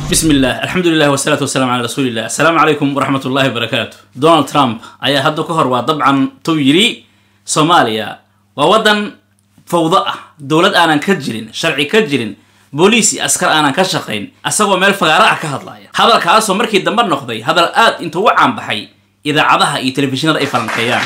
bismi illah alxamdulilah wasalaatu wasalaam calaa rasuulillah assalaamu calaykum waraxmat ullahi wabarakaatu donald trump ayaa hadda ka hor waa dabcan tuu yidhi soomaaliya waa waddan fawdo ah dowlad aanan ka jirin sharci ka jirin booliis iyo askar aanan ka shaqayn asagoo meel fagaaro ah ka hadlaya hadalkaasoo markii dambe noqday hadal aad intuu u caanbaxay idaacadaha iyo telefishinada ay falankeeyaan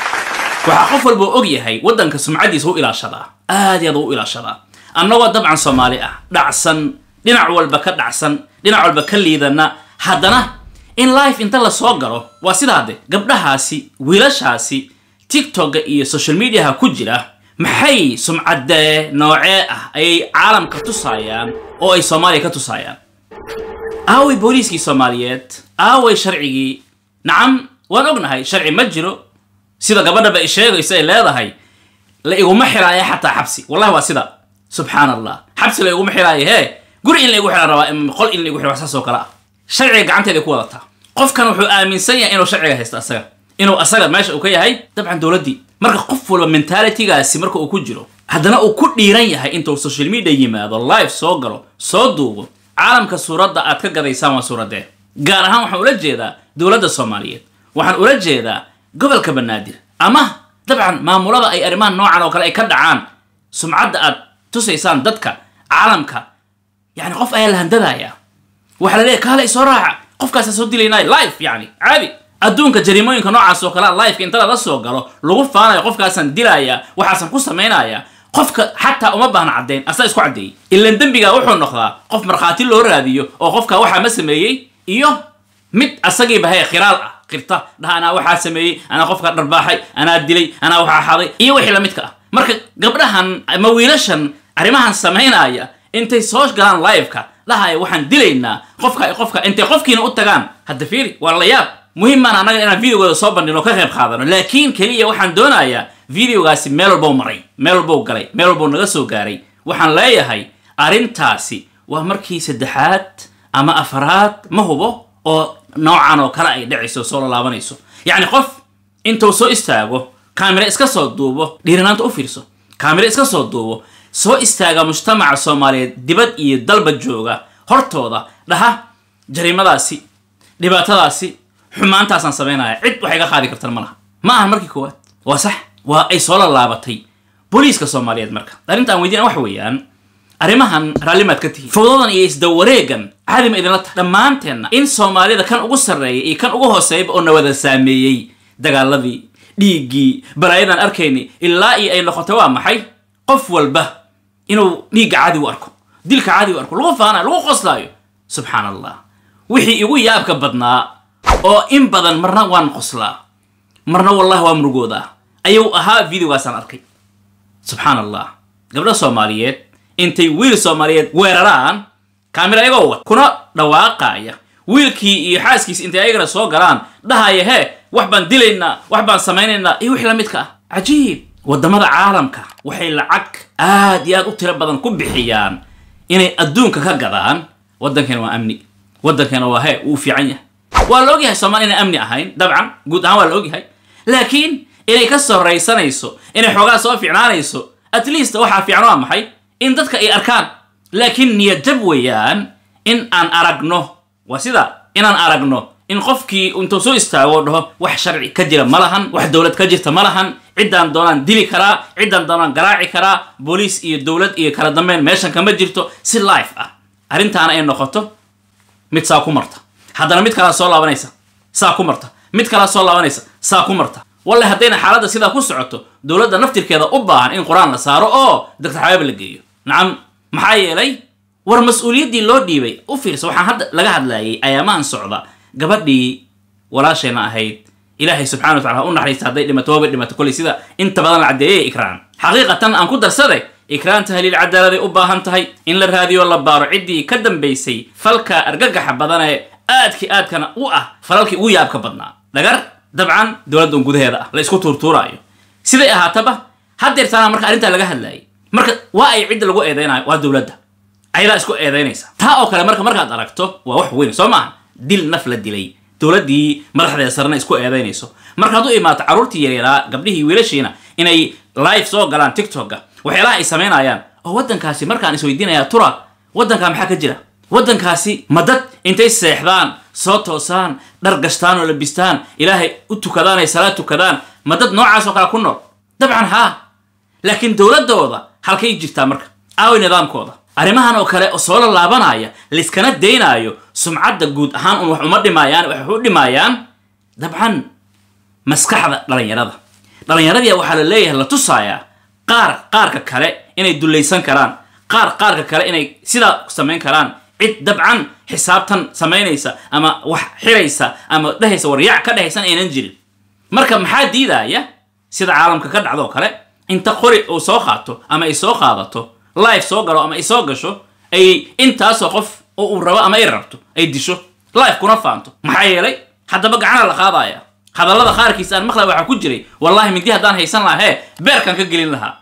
waxaa qof walba og yahay waddanka sumcadiisa u ilaashadaa aad iyo aad u ilaashadaa annagoo dabcan soomaali ah dhacsan dhinac walba ka dhacsan dhinac walba ka liidana haddana in life inta la soo galo waa sidaa de gabdhahaasi wiilashaasi tiktoka iyo social mediaha ku jira maxay sumcadee noocee ah ayay caalamka tusaayaan oo ay soomaaliya ka tusaayaan aaway booliiskii soomaaliyeed aaway sharcigii nacam waan ognahay sharci ma jiro sida gabadhaba ay sheegayso ay leedahay la iguma xiraayo xataa xabsi wallahi waa sida subxaan allah xabsi la iguma xiraayo hee guri in la igu xiraan rabaa qol in la igu xiro saas oo kale ah sharciga gacanteeda ku wadataa qofkan wuxuu aaminsan yahay inuu sharciga haysto asaga inuu asaga meesha uu ka yahay dabcan dowladdii marka qof walba mentalitygaasi marka uu ku jiro haddana uu ku dhiiran yahay intuu social media yimaado live soo galo soo duubo caalamka suuradda aad ka gadaysaan waa suuradee gaar ahaan waxaan ula jeedaa dowladda soomaaliyeed waxaan ula jeedaa gobolka banaadir ama dabcan maamulada ay arrimaha noocan oo kale ay ka dhacaan sumcadda aad tusaysaan dadka caalamka yani qof ayaa la handadaaya waxaa la leeyahy kaale isoo raaca qofkaasa soo dilaynaayo life yani caadi adduunka jariimooyinka noocaas oo kalea lifeka inta lala soo galo lagu faanayo qofkaasaan dilaaya waxaasan ku samaynaya qofka xataa uma baahna caddayn asaa isku caddeeyey ilan dembigaa wuxuu noqdaa qof markhaati loo raadiyo oo qofka waxaa ma sameeyey iyo mid asagiiba hee khiraal ah qirta dhaha anaa waxaa sameeyey anaa qofka dharbaaxay anaa dilay anaa waxaa xaday iyo wixii lamidka ah marka gabdhahan ama wiilashan arrimahan samaynaya intay soo galaan liveka dhahaya waxaan dilaynaa qofka qofka intay qofkiina u tagaan hadda fiiri waa la yaab muhimaan annaga inaan videogooda soo bandhino ka qayb qaadano laakiin keliya waxaan doonayaa videogaasi meel walbow maray meel walbow galay meel walbow naga soo gaaray waxaan leeyahay arrintaasi waa markii saddexaad ama afaraad ma hubo oo noocan oo kale ay dhacayso soo lalaabanayso yacni qof intuu soo istaago kaamira iska soo duubo dhiiranaanta u fiirso kaamira iska soo duubo soo istaaga mujtamaca soomaaliyeed dibad iyo dalba jooga hortooda dhaha jariimadaasi dhibaatadaasi xumaantaasaan samaynaya cid waxay ka qaadi kartan ma laha ma ahan markii koowaad waa sax waa ay soo lalaabatay booliiska soomaaliyeed marka arrinta aan weydiina waxa weeyaan arrimahan raallimaad ka tihiin fawdadan iyo isdawareegan caadi ma idinla tahay dhammaanteenna in soomaalida kan ugu sarreeya iyo kan ugu hooseyba oo na wada saameeyey dagaaladii dhiiggii balaayadan arkayni ilaa iyo ay noqotay waa maxay qof walba inuu dhiigga caadi u arko dilka caadi u arko lagu faanayo lagu qoslaayo subxaan allah wixii igu yaabka badnaa oo in badan marna waan qoslaa marna wallahi waa murugoodaa ayuu ahaa videogaasaan arkay subxaan allah gabdha soomaaliyeed intay wiil soomaaliyeed weeraraan kaamira ayagoo wat kuna dhawaaqaaya wiilkii iyo xaaskiisi intay ayagana soo galaan dhahaya hee wax baan dilaynaa wax baan samaynaynaa iyo wixii la midka ah cajiib waddamada caalamka waxay lacag aad iyo aad u tiro badan ku bixiyaan inay adduunka ka gadaan waddankeena waa amni waddankeena waa hee wuu fiican yahay waa la ogyahay soomaaliya inay amni ahayn dabcan guud ahaan waa la ogyahay laakiin inay ka sorraysanayso inay xoogaa soo fiicnaanayso at least waxaa fiican waa maxay in dadka ay arkaan laakiin niyadjab weeyaan in aan aragno waa sida inaan aragno in qofkii intuu soo istaago dhaho wax sharci ka jira ma lahan wax dowlad ka jirta ma lahan ciddaan doonaan dili karaa ciddaan doonaan garaaci karaa booliis iyo dowlad iyo kala dambeyn meeshan kama jirto si life ah arrintaana ay noqoto mid saa ku marta haddana mid kalaa soo laabanaysa saa ku marta mid kalaa soo laabanaysa saa ku marta wallahi haddayna xaaladda sidaa ku socoto dowladda naftirkeeda u baahan in qur-aan la saaro oo doctor xabaab la geeyo nacam maxaa yeelay war mas-uuliyaddii loo dhiibay u fiirsa waxaan hadda laga hadlayay ayaamahan socda gabadhii walaashayna ahayd ilaahay subxana wa tacala ha u naxariista hadday dhimato waabay dhimato kolley sida inta badan la caddeeyay ikraan xaqiiqatan aan ku darsaday ikraan tahliil cadaaladay u baahan tahay in la raadiyo la baaro ciddii ka dambaysay falka argagaxa badan ee aadkii aadkana u ah falalkii ugu yaabka badnaa dhagar dabcan dowladdan gudaheeda ah la isku tuurtuuraayo siday ahaataba haddeertaana marka arrintaa laga hadlayay marka waa ay cidda lagu eedeynayo waa dowladda ayadaa isku eedeynaysa taa oo kale marka markaad aragto waa wax weyn soo maaha dil naf la dilay dowladdii madaxdeeda sarena isku eedeynayso marka hadduu imaato carruurtii yaryaraa gabdhihii wiilashiina inay live soo galaan tiktoka waxyaalaha ay samaynayaan oo waddankaasi markaan isweydiinaya tura waddankaa maxaa ka jira waddankaasi ma dad intay seexdaan soo toosaan dhar gashtaan oo labistaan ilaahay u tukadaan ay salaad tukadaan ma dad noocaas oo kale ku nool dabcan haa laakiin dowladdooda halkay jirtaa marka aaway nidaamkooda arrimahan oo kale oo soo la laabanaya layskana daynaayo sumcadda guud ahaan un wax uma dhimaayaan waxay u dhimaayaan dabcan maskaxda dhalinyarada dhalinyaradii waxaa la leeyahay la tusayaa qaar qaarka kale inay dullaysan karaan qaar qaarka kale inay sidaa samayn karaan cid dabcan xisaabtan samaynaysa ama wax xiraysa ama dhehaysa waryaac ka dhehaysan aynan jirin marka maxaa diidaya sida caalamka ka dhacdoo kale inta qori uu soo qaato ama ay soo qaadato life soo galo ama ay soo gasho ay intaasoo qof oo uu rabo ama ay rabto ay disho life kuna faanto maxaa yeelay haddaba gacana la qaadaya hadallada qaarkiisa aan maqlay waxaa ku jiray wallahi mindi haddaan haysan lahaa hee beerkan ka gelin lahaa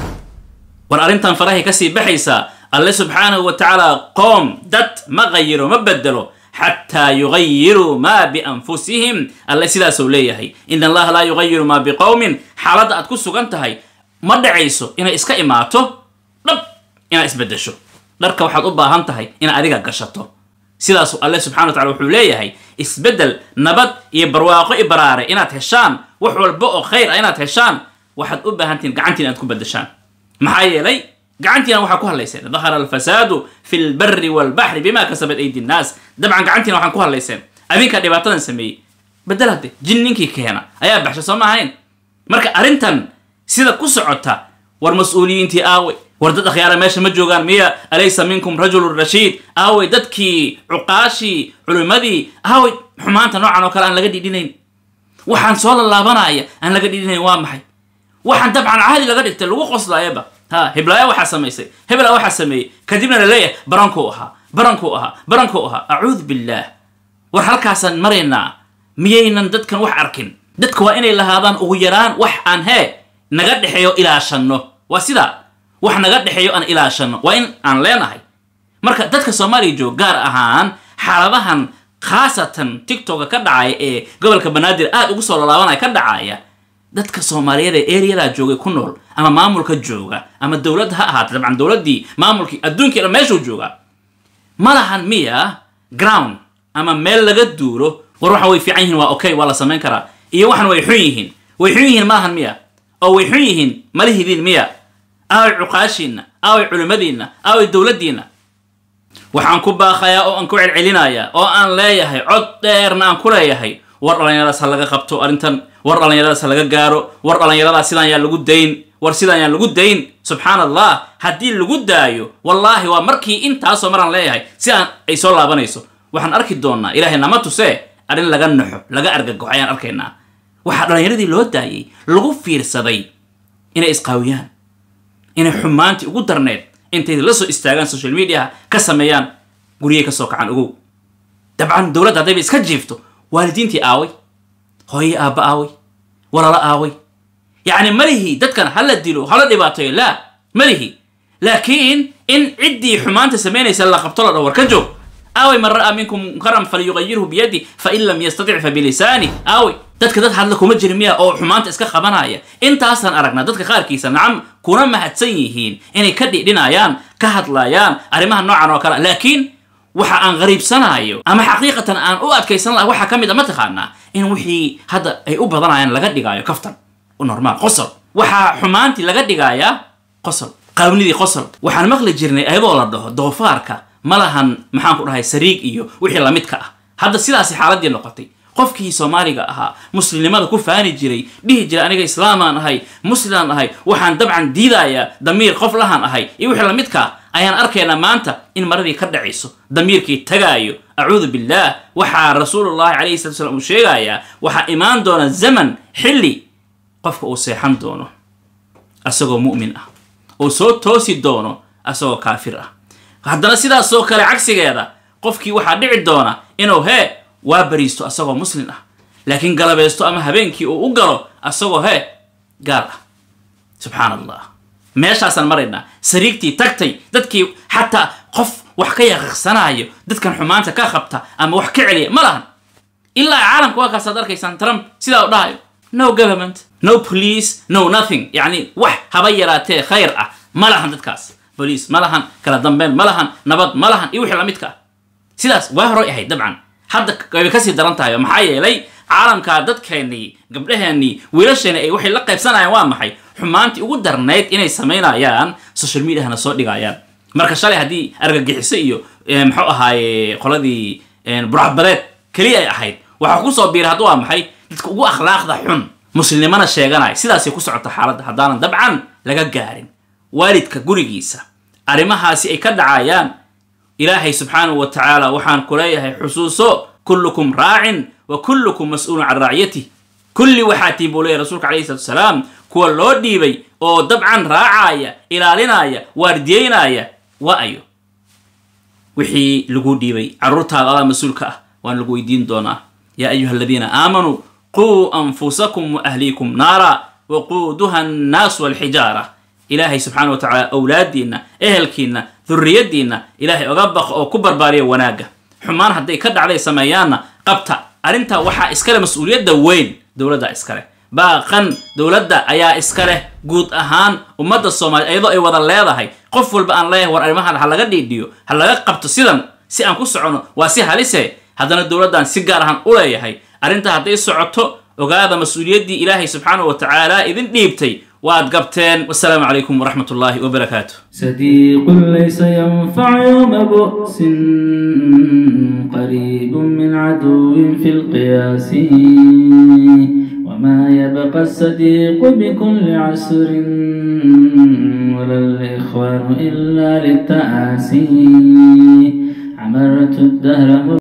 war arrintan farahay kasii baxaysaa alle subxaanahu wa tacaala qoom dad ma qayiro ma bedelo xataa yugayiruu maa bianfusihim alle sidaasuu leeyahay in allaha laa yugayiru maa biqowmin xaaladda aad ku sugan tahay ma dhacayso inay iska imaato dhab inaad isbedesho dharka waxaad u baahan tahay inaad adiga gashato sidaasu alle subxana wa tacala wuxuu leeyahay isbeddel nabad iyo barwaaqo i baraare inaad heshaan wax walba oo khayr ah inaad heshaan waxaad u baahantihin gacantiin inaad ku bedeshaan maxaa yeelay gacantiina waxaa ku hadlayseen dahara alfasaadu fi lbari walbaxri bima kasabat aydi nnaas dabcan gacantiina waxaan ku hadlayseen adinkaa dhibaatadan sameeyey bedel hadde jin ninkii keena ayaa baxsha soo ma ahayn marka arrintan sida ku socota war mas-uuliyiintii aawey war dad akhyaara meesha ma joogaan miya alaysa minkum rajulun rashiid aawey dadkii cuqaashii culimmadii aawey xumaanta noocan oo kale aan laga dhidhinayn waxaan soo lallaabanaya aan laga dhidhinayn waa maxay waxaan dabcan caadi laga dhigtay lagu qoslaayaba ha heblaaya waxaa samaysay hebela waxaa sameeyey kadibna la leeyahay barankuu ahaa barankuu ahaa barankuu ahaa acuudu billaah war halkaasaan maraynaa miyaynan dadkan wax arkin dadka waa inay lahaadaan ugu yaraan wax aan hee naga dhexeeyo ilaashanno waa sidaa wax naga dhexeeyo aan ilaashanno waa in aan leenahay marka dadka soomaaliya joog gaar ahaan xaaladahan khaasatan tiktoka ka dhacaya ee gobolka banaadir aad ugu soo lalaabanaya ka dhacaya dadka soomaaliyeed ee eriyadaa joogay ku nool ama maamulka jooga ama dowladda ha ahaatay dabcan dowladdii maamulkii adduunkii dhan meeshuu joogaa ma lahan miya ground ama meel laga duulo war waxan way fiican yihiin waa okay waa la samayn karaa iyo waxan way xun yihiin way xun yihiin ma lahan miya oo way xun yihiin ma lihidiin miya aaway cuqaashiinna aaway culimmadiinna aaway dowladdiinna waxaan ku baaqayaa oo aan ku celcelinayaa oo aan leeyahay cod dheerna aan ku leeyahay war dhallinyaradaas ha laga qabto arrintan war dhallinyaradaas ha laga gaaro war dhallinyaradaas sidaan yaa lagu dayn war sidaan yaa lagu dayn subxaan allah haddii lagu daayo wallaahi waa markii intaasoo maraan leeyahay sidaan ay soo laabanayso waxaan arki doonnaa ilaahay nama tusee arrin laga naxo laga argagaxo ayaan arkaynaa waxaa dhallinyaradii loo daayay lagu fiirsaday inay isqaawiyaan inay xumaantii ugu darneed intay la soo istaagaan social mediaha ka sameeyaan guryay ka soo kacaan ogow dabcan dowladda haddayba iska jiifto waalidiintii aaway hooye aabba aaway walalo aaway yacni malihi dadkan hala dilo hala dhibaatayo laa malihi laakiin in ciddii xumaanta samaynaysa la qabto la dhaho war ka joog aaway man ra'aa minkum munkaran falyugayirhu biyadi fain lam yastatic fa bilisaani aaway dadka dad hadla kuma jiri miya oo xumaanta iska qabanaya intaasaan aragnaa dadka qaarkiisa nacam kuna mahadsan yihiin inay ka dhidhinayaan ka hadlayaan arrimaha noocan oo kale laakiin waxa aan qariibsanayo ama xaqiiqatan aan u adkaysan laha waxaa ka mid a ma taqaanaa in wixii hadda ay u badanayaan laga dhigaayo kaftan normaal qosol waxaa xumaantii laga dhigayaa qosol qaawnidii qosol waxaan maqli jirnay ayadoo la dhaho doofaarka ma lahan maxaan ku dhahay sariig iyo wixii lamidka ah hadda sidaasi xaaladii noqotay qofkii soomaaliga ahaa muslimnimada ku faani jiray dhihi jiray aniga islaamaan ahay muslimaan ahay waxaan dabcan diidayaa damiir qof lahaan ahay iyo wixii lamidkaa ayaan arkaynaa maanta in maradii ka dhacayso damiirkii tagaayo acuudu billaah waxaa rasuulullahi calayhi salatu slam uu sheegayaa waxaa imaan doona zaman xilli qofka uu seexan doono asagoo mu'min ah uu soo toosi doono asagoo kaafir ah haddana sidaasoo kale cagsigeeda qofkii waxaa dhici doona inuu hee waa bariisto asagoo muslim ah laakiin galabaysto ama habeenkii uu u galo asagoo hee gaal ah subxaan allah meeshaasaan maraynaa sariigtii tagtay dadkii xataa qof wax ka yaqiqsanaayo dadkan xumaanta ka qabta ama wax ka celiya ma lahan ilaa caalamka waa kaasaad arkaysaan trump sidaa u dhahayo no government no police no nothing yacni wax haba yaraatee khayr ah ma lahan dadkaas boliis ma lahan kala dambeyn ma lahan nabad ma lahan iyo wixii lamidka ah sidaas waa horay ahayd dabcan hadda way kasii daran tahay maxaa yeelay caalamka dadkeennii gabdhaheenii wiilasheeni ay waxay la qaybsanayaan waa maxay xumaantii ugu darnayd inay samaynayaan social mediahana soo dhigayaan marka shalay haddii argagixiso iyo muxuu ahaaye qoladii burcadbadeed keliya ay ahayd waxaa kusoo biiray hadda waa maxay dadka ugu akhlaaqda xun muslimnimana sheeganaya sidaasay ku socota xaaladda haddaanan dabcan laga gaarin waalidka gurigiisa arrimahaasi ay ka dhacayaan ilaahay subxaanahu wa tacaala waxaan ku leeyahay xusuuso kullukum raacin wa kullukum mas-uulun can raaciyatih kulli waxaa tii buu leeyahy rasuulka alayhi salatu wasalaam kuwa loo dhiibay oo dabcan raacaya ilaalinaya waardiyeynaya waa ayo wixii lagu dhiibay carruurtaada adaa mas-uulka ah waan lagu weydiin doonaa yaa ayuha aladiina aamanuu quu anfusakum wa ahliikum naara waquuduha annaasu walxijaara ilaahay subxaana wa tacaala awlaadiinna ehelkiinna durriyaddiinna ilaahay oga baqo oo ku barbaariya wanaagga xumaan hadday ka dhacday sameeyaanna qabta arrintaa waxaa iskale mas-uuliyadda weyn dowladda iskale baaqan dowladda ayaa iska leh guud ahaan ummadda soomaaliya iyadoo ay wada leedahay qof walba aan leeyahay war arrimahan ha laga dhiidhiyo ha laga qabto sidan si aan ku socono waa si halise haddana dowladdan si gaar ahaan u leeyahay arrintaa hadday socoto ogaada mas-uuliyaddii ilaahay subxaanahu wa tacaala idin dhiibtay waad gabteen wasalaamu calaykum waraxmat ullaahi wabarakaatu صديق ليس ينفع يوم بؤس قريب من عدو في القياس وما يبقى الصديق بكل عسر ولا الإخوان إلا للتآسي عمرت الدهر